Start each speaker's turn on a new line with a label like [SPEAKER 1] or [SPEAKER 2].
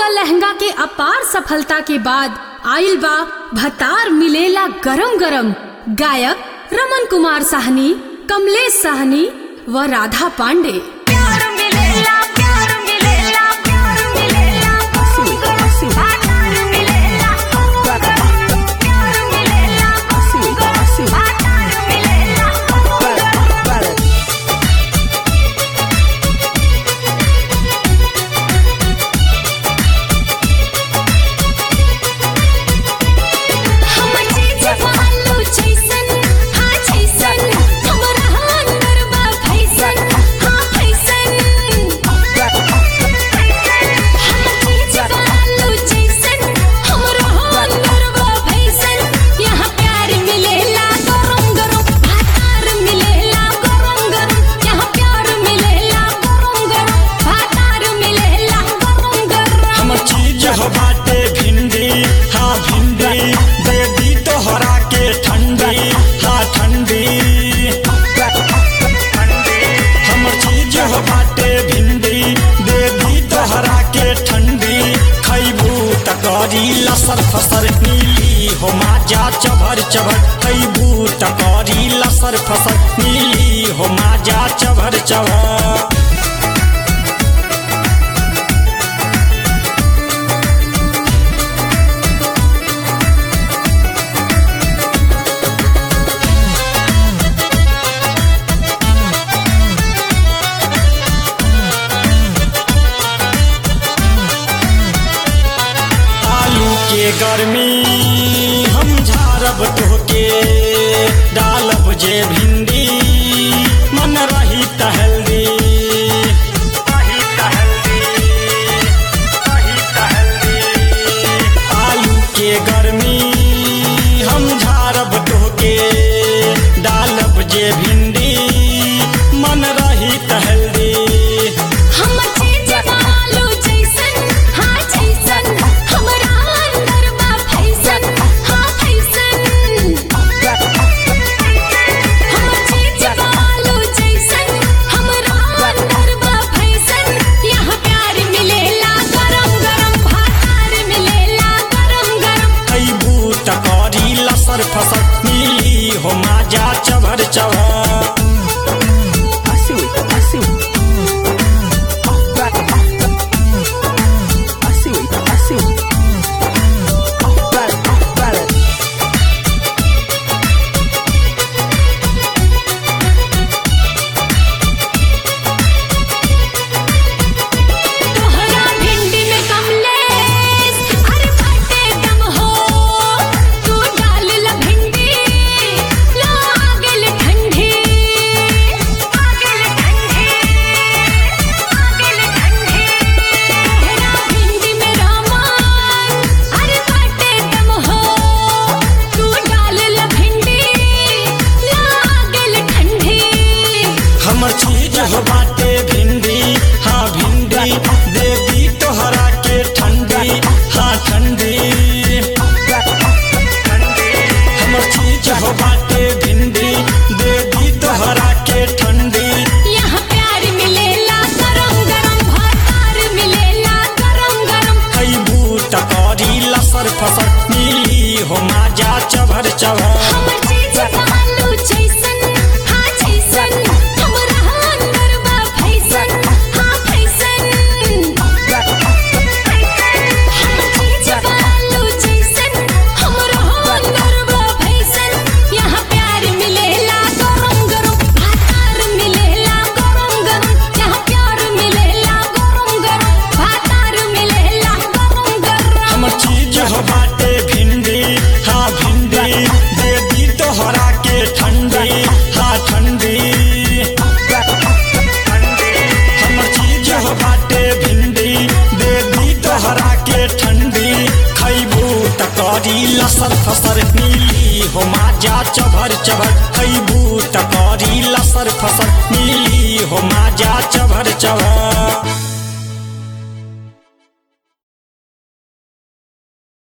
[SPEAKER 1] त लहंगा के अपार सफलता के बाद आइल बा भतार मिलेला गरम गरम गायक रमन कुमार साहनी कमलेश साहनी व राधा पांडे
[SPEAKER 2] प्यार मिलेला प्यार मिलेला प्यार मिलेला आधार मिलेला प्यार मिलेला आधार मिलेला हम चीज पालो जैसन हाँ जैसन हमरा अंदर बा फैसन हाँ फैसन हम चीज पालो जैसन हमरा अंदर बा फैसन यहाँ प्यार मिलेला गरम गरम भातार मिलेला गरम गरम यहाँ प्यार मिलेला गरम गरम भातार मिलेला गरम गरम
[SPEAKER 3] हमर चीज हो बाटे भिंडी हाँ भिंडी बेबी तोहरा के ठंडी हाँ ठंडी हमर चीज हो बाटे भिंडी बेबी तोहरा के ठंडी खैबू त करी लसर फसर नीली हो माजा चभर चभर खैबू त करी लसर फसर नीली हो माजा चभर चभर आलू के गर्मी हम झारब तोहके डालब जे भिंडी मन रही तहल्दी आलू के गर्मी हम झारब तोहके डालब जे भिंडी मन रही तहल्दी
[SPEAKER 2] हम चीज पालो जैसन हाँ जैसन हमरा अंदर बा फैसन हाँ फैसन हम चीज पालो जैसन हमरा अंदर बा फैसन यहाँ प्यार मिलेला गरम गरम भातार मिलेला गरम गरम
[SPEAKER 3] खैबू त करी लसर फसर नीली हो माजा चभर चभर
[SPEAKER 2] तोहरा भिंडी में कमलेश अरे बाटे दम हो तू डाल ल भिंडी ला आगल ठंडी आगल ठंडी आगल ठंडी तोहरा भिंडी में रामान अरे बाटे दम हो तू डाल ल भिंडी ला आगल ठंडी
[SPEAKER 3] हमर चीज हो बाटे भिंडी हाँ भिंडी देवी तोहरा के ठंडी हाँ ठंडी हमर चीज हो बाटे भिंडी देवी तोहरा के ठंडी
[SPEAKER 2] यहाँ प्यार मिलेला गरम गरम भातार मिलेला गरम गरम
[SPEAKER 3] खैबू त करी लसर फसर नीली हो माजा चभर चभर
[SPEAKER 2] हमर चीज पालो जैसन हाँ जैसन हमरा अंदर बा फैसन हाँ फैसन हमर चीज पालो जैसन हमरा अंदर बा फैसन यहाँ प्यार मिलेला गरम गरम भातार मिलेला गरम गरम यहाँ प्यार मिलेला गरम गरम भातार मिलेला गरम गरम
[SPEAKER 3] हमर चीज हो बाटे भिंडी हाँ भिंडी देवी तोहरा के ठंडी हाँ ठंडी हमर चीज हो बाटे भिंडी देवी तोहरा के ठंडी खैबू त करी लसर फसर नीली हो माजा चभर चभर खैबू त करी लसर फसर नीली हो माजा चभर चभर